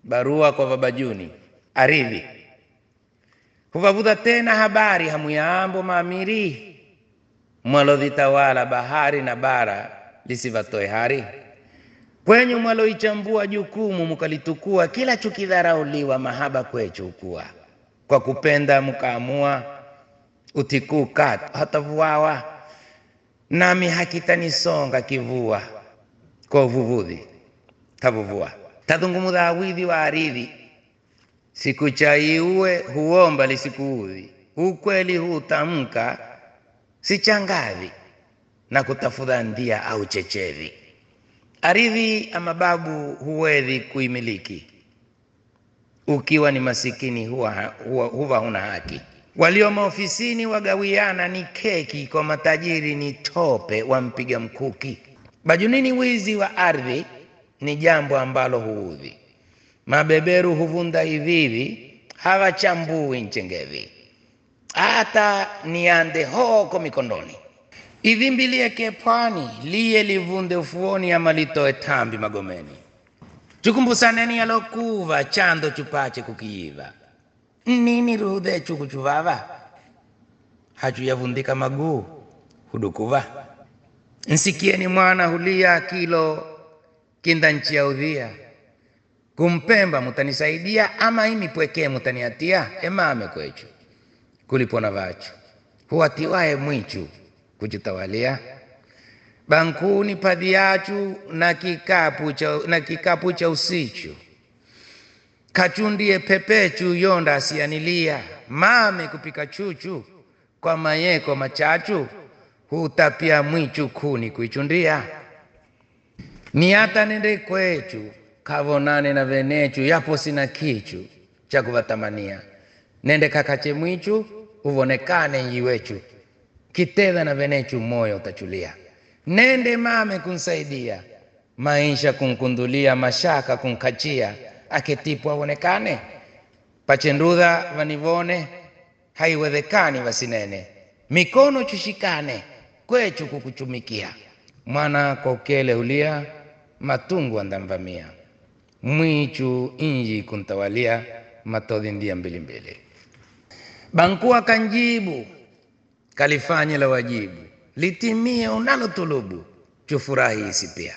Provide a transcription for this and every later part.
barua kwa babajuni aridhi huvavudha tena habari hamuyambo maamiri mwalodhitawala bahari na bara lisivatoe hari kwenyu mwaloichambua jukumu mukalitukua kila chukidharauliwa mahaba kwechu ukuwa kwa kupenda mukaamua utikuka hatavuawa nami hakitanisonga kivua kwa uvuvudhi tavuvua tadhungumudha awidhi wa aridhi siku chaiue huomba lisikuudhi ukweli hutamka sichangavi na kutafudha ndia au chechevi aridhi amababu huwedhi kuimiliki ukiwa ni masikini huwa, huwa, huwa huna haki walio maofisini wagawiana ni keki kwa matajiri ni tope wampiga mkuki bajunini wizi wa ardhi ni jambo ambalo huudhi mabeberu huvunda hivivi hawachambui nchengevi hata niande hoko mikondoni ivimbi lieke pwani liye livunde ufuoni ama litoe tambi magomeni chukumbusaneni yalokuva chando chupache kukiiva nini rudhe chukuchuvava hachuyavundika maguu hudukuva nsikieni mwana hulia kilo kinda nchi ya udhia kumpemba mutanisaidia ama imi pwekee mutaniatia emame kwechu kulipona vachu huwatiwaye mwichu kuchutawalia bankuni padhi yachu na kikapu cha, na kikapu cha usichu kachundie pepechu yonda asianilia mame kupika chuchu kwa mayeko machachu hutapia mwichu kuni kuichundia ni hata nende kwechu kavonane na venechu yapo sina kichu cha kuvatamania nende kakache mwichu uvonekane nyiwechu kitedha na venechu moyo utachulia nende mame kunsaidia maisha kunkundulia mashaka kunkachia aketipwa aonekane pachendudha vanivone haiwezekani vasinene mikono chushikane kwechu kukuchumikia mwana kwa ukele hulia matungu andamvamia mwichu inji kuntawalia matodhi ndia mbilimbili bankuwa kanjibu kalifanye la wajibu litimie unalotulubu chufurahi isi pia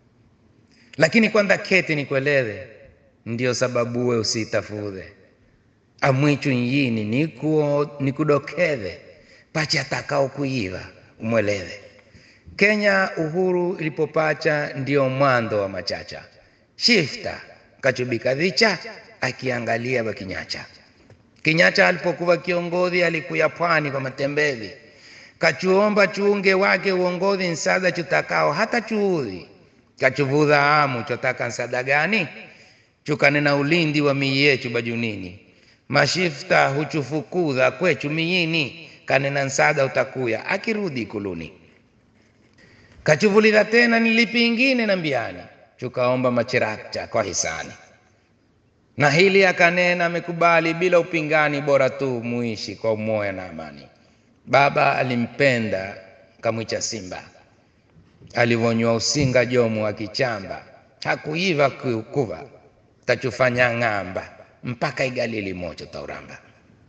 lakini kwanza keti nikueleze ndio sababu we usitafudhe amwichu nyini nikuo nikudokedhe pacha atakao kuiva umweleze Kenya uhuru ilipopacha ndio mwando wa machacha shifta kachubika dhicha akiangalia bakinyacha kinyacha alipokuwa kiongozi alikuya pwani kwa matembezi kachuomba chuunge wake uongozi nsada chutakao hata chuudhi kachuvudha amu chotaka nsada gani chukanena ulindi wa mii yechu bajunini mashifta huchufukudha kwechu miyini kanena nsada utakuya akirudi ikuluni kachuvulidha tena nilipi ingine na mbiani chukaomba machirakcha kwa hisani na hili akanena amekubali bila upingani bora tu muishi kwa umoya na amani baba alimpenda kamwicha simba alivonywa usinga jomu akichamba hakuiva kuva tachufanya ng'amba mpaka igalili mocho tauramba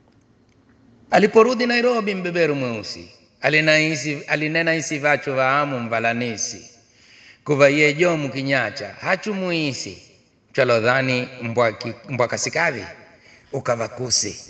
aliporudi nairobi mbeberu mweusi alinaisi, alinena isi vachu vaamu mvalanisi kuva ye jomu kinyacha hachumuisi chalodhani mbwakasikadhi ukavakusi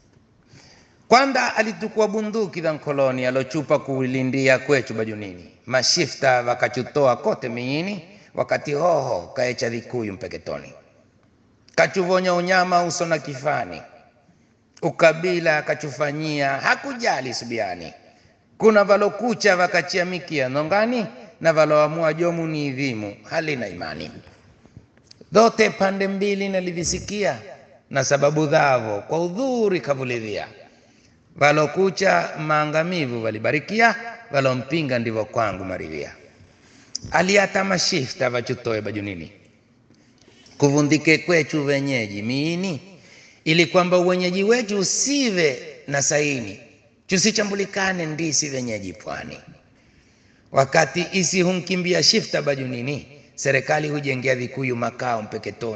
kwanda alitukua bunduki dha nkoloni alochupa kuilindia kwechu bajunini mashifta wakachutoa kote miini wakati hoho kaecha dhikuyu mpeketoni kachuvonya unyama uso na kifani ukabila kachufanyia hakujali subiani kuna valokucha vakachiamikia nongani na valoamua jomu ni idhimu halina imani dhote pande mbili nalivisikia na sababu dhavo kwa udhuri kavulidhia valokucha maangamivu valibarikia valompinga ndivyo kwangu maridhia aliata mashifta vachutoe bajunini kuvundike kwechu wenyeji miini ili kwamba uwenyeji wetu usive na saini chusichambulikane ndisi wenyeji pwani wakati isi humkimbia shifta bajunini serikali hujengea vikuyu makao mpeketoni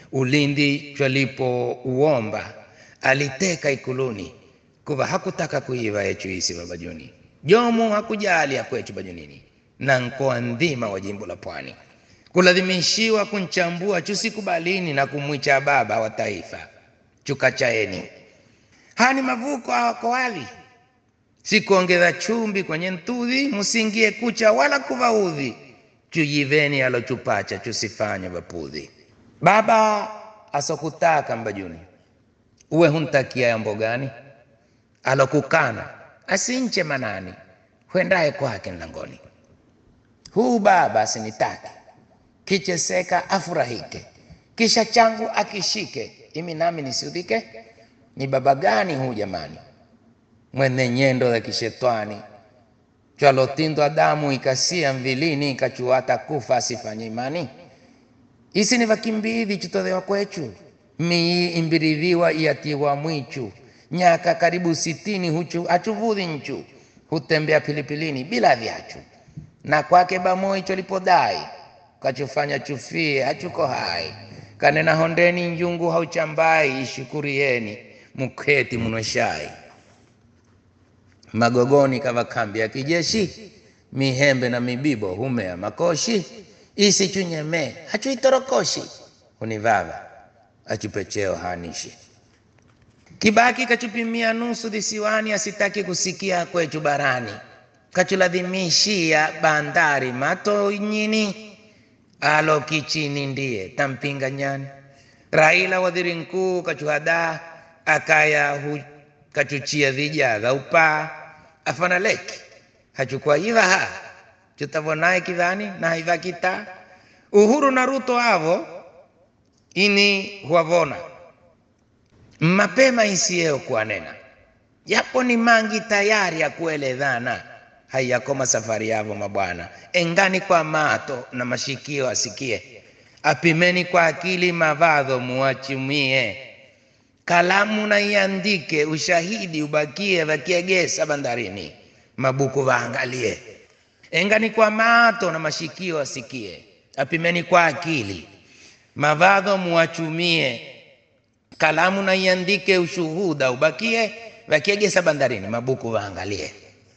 ulindi chwalipo uomba aliteka ikuluni kuva hakutaka kuiva echuisi babajuni jomu hakujali akwechu bajunini na nkoa ndhima wa jimbo la pwani kulazimishwa kunchambua chusikubalini na kumwicha baba wa taifa chukachaeni hani mavuko awakowali sikuongeza chumbi kwenye ntudhi musingie kucha wala kuvaudhi chuyiveni alochupacha chusifanye vapudhi baba asokutaka mbajuni uwe huntakia yambo gani alokukana asinche manani hwendaye kwake mlangoni huu baba asinitaki kicheseka afurahike kisha changu akishike imi nami nisiudhike ni baba gani huu jamani mwene nyendo za kishetwani chwalotindwa damu ikasia mvilini ikachuata kufa asifanye imani isi ni vakimbithi chitothewa kwechu mii imbiridhiwa iyatiwa mwichu nyaka karibu sitini huchu achuvudhi nchu hutembea pilipilini bila vyachu na kwake bamoi cholipodai kachufanya chufie hachuko hai kanena hondeni njungu hauchambai ishukurieni muketi munweshai magogoni kava kambi ya kijeshi mihembe na mibibo humea makoshi isichunyeme hachuitorokoshi hunivava achupecheo hanishi kibaki kachupimia nusu visiwani asitaki kusikia kwechu barani kachuladhimishia bandari mato nyini alo kichini ndiye tampinga nyani raila wadhiri nkuu kachuhadaa akaya hu, kachuchia vijadha upaa afana leki hachukua ivaha chutavonaye kidhani na haiva kita uhuru na ruto avo ini huavona mapema isieo kuanena yapo ni mangi tayari ya kuelezana haiyakoma safari yavo mabwana engani kwa mato na mashikio asikie apimeni kwa akili mavadho muachumie kalamu na iandike ushahidi ubakie vakiegesa bandarini mabuku vaangalie engani kwa mato na mashikio asikie apimeni kwa akili mavadho muachumie kalamu na iandike ushuhuda ubakie vakiegesa bandarini mabuku vaangalie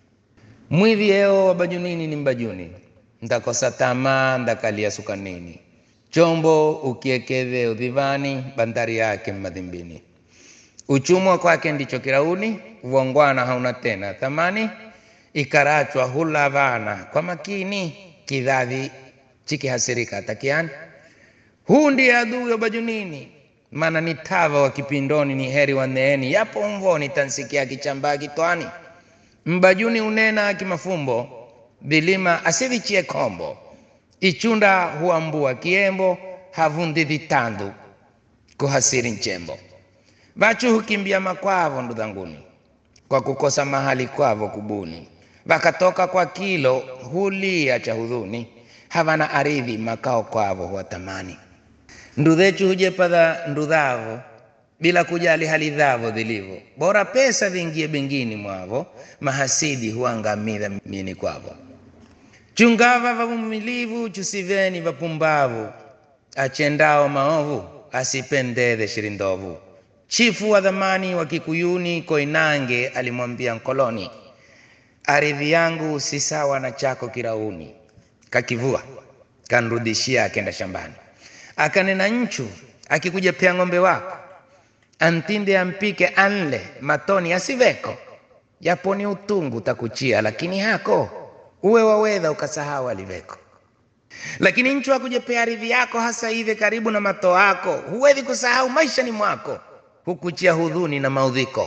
mwivi eo wabajunini ni mbajuni ndakosa tamaa ndakalia sukanini chombo ukiekedhe udhivani bandari yake madhimbini uchumwa kwake ndicho kirauni uongwana hauna tena thamani ikarachwa hulavana kwa makini kidhavi chikihasirika takiani huu ndiye adui wa bajunini maana ni tava wa kipindoni ni heri wa neeni yapo mvoni tansikia kichambaa kitwani mbajuni unena kimafumbo vilima asivichie kombo ichunda huambua kiembo havundi vitandu kuhasiri nchembo vachu hukimbia makwavo ndudhanguni kwa kukosa mahali kwavo kubuni vakatoka kwa kilo hulia cha hudhuni havana aridhi makao kwavo huwatamani ndudhechu hujepadha ndudhavo bila kujali hali dhavo dhilivyo bora pesa vingie bengini mwavo mahasidi huangamidha mini kwavo chungava vavumilivu chusiveni vapumbavu achendao maovu asipendeze shirindovu chifu wa dhamani wa kikuyuni koinange alimwambia nkoloni aridhi yangu si sawa na chako kirauni kakivua kanrudishia akenda shambani akanena nchu akikuja pea ng'ombe wako antinde ampike anle matoni asiveko japoni utungu takuchia lakini hako uwe wawedha ukasahau aliveko lakini nchu akujepea aridhi yako hasa hivi karibu na mato yako huwezi kusahau maishani mwako hukuchia hudhuni na maudhiko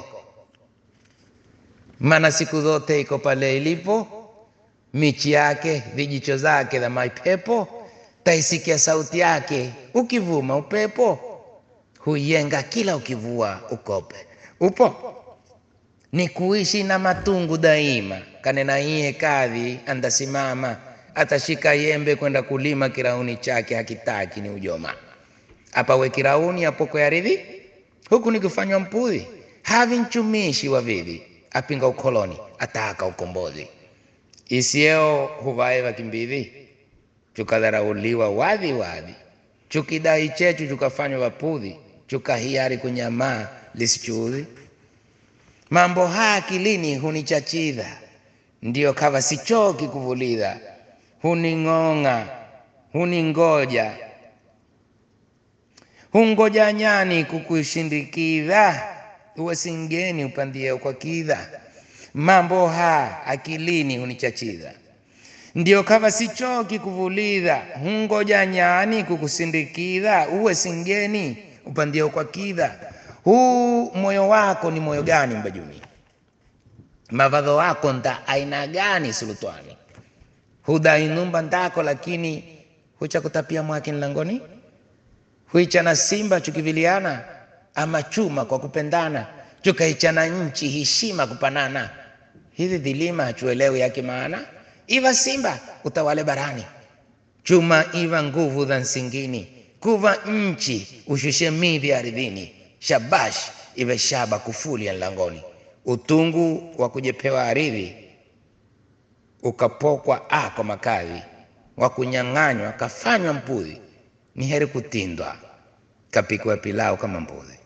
maana siku zote iko pale ilipo michi yake vijicho zake za maipepo taisikia sauti yake ukivuma upepo huiyenga kila ukivua ukope upo ni kuishi na matungu daima kanena iye kadhi andasimama atashika yembe kwenda kulima kirauni chake hakitaki ni ujoma apawe kirauni apoko yaridhi huku ni kufanywa mpudhi havi nchumishi wa vivi apinga ukoloni ataka ukombozi isieo huvae vakimbivi chukadharauliwa wadhi wadhi chukidai chechu chukafanywa wapudhi chukahiari kunyamaa lisichuudhi mambo haya akilini hunichachidha ndiyo kava sichoki kuvulidha huning'ong'a huningoja hungoja nyani kukushindikidha uwe singeni upandie kwa kidha mambo ha akilini hunichachidha ndio kava sichoki kuvulidha hungoja nyani kukusindikidha uwe singeni upandie kwa kidha huu moyo wako ni moyo gani mbajuni mavadho wako nda aina gani sulutwani hudainumba ndako lakini hucha kutapia mwaki nlangoni huichana simba chukiviliana ama chuma kwa kupendana chukaichana nchi heshima kupanana hivi vilima hachuelewi yake maana iva simba utawale barani chuma iva nguvu dha nsingini kuva nchi ushushe midhi ardhini shabash ive shaba kufuli ya nlangoni utungu wa kujepewa aridhi ukapokwa a kwa makadhi wa kunyang'anywa kafanywa mpudhi ni heri kutindwa kapikwa pilau kama mbuzi